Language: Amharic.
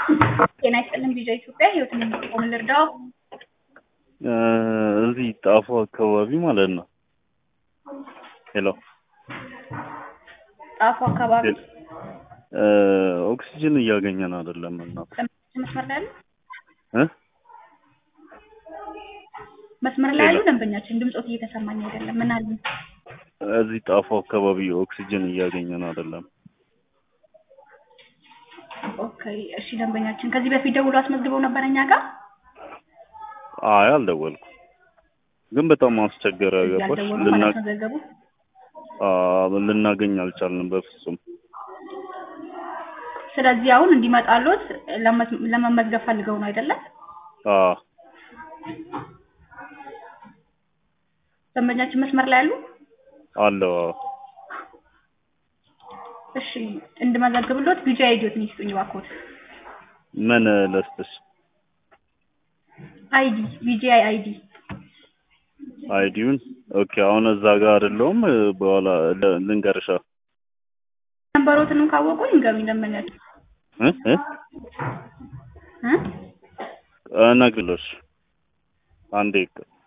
ጤና ይስጥልን ቪዲዮ ኢትዮጵያ ህይወትን የሚጠቆም ልርዳው። እዚህ ጣፎ አካባቢ ማለት ነው። ሄሎ ጣፎ አካባቢ ኦክሲጅን እያገኘን አይደለም እና መስመር ላይ ያሉ እ መስመር ላይ ያሉ ደንበኛችን ድምፆት እየተሰማኝ አይደለም። ምን አሉ? እዚህ ጣፎ አካባቢ ኦክሲጅን እያገኘን አይደለም። ኦኬ እሺ። ደንበኛችን ከዚህ በፊት ደውሎ አስመዝግበው ነበር እኛ ጋር አይ አልደወልኩም፣ ግን በጣም አስቸገረ። ገባሽ? ያልደወሉ ልና አላስመዘገቡ። አ- ልናገኝ አልቻልንም በፍጹም። ስለዚህ አሁን እንዲመጣሎት ለመስ- ለመመዝገብ ፈልገው ነው አይደለም? አ ደንበኛችን መስመር ላይ ያሉ አለው አዎ። እሺ እንድመዘግብሎት ቪዲዮ አይዲዮትን ይስጡኝ እባክዎት። ምን ለስጥሽ? አይዲ ቪጂአይ አይዲ አይዲውን ኦኬ። አሁን እዛ ጋር አይደለሁም። በኋላ ል- ልንገርሻ ነንበሮትንም ካወቁ ይንገሩኝ ደንበኛችን እ እ እ እነግርልሽ አንዴ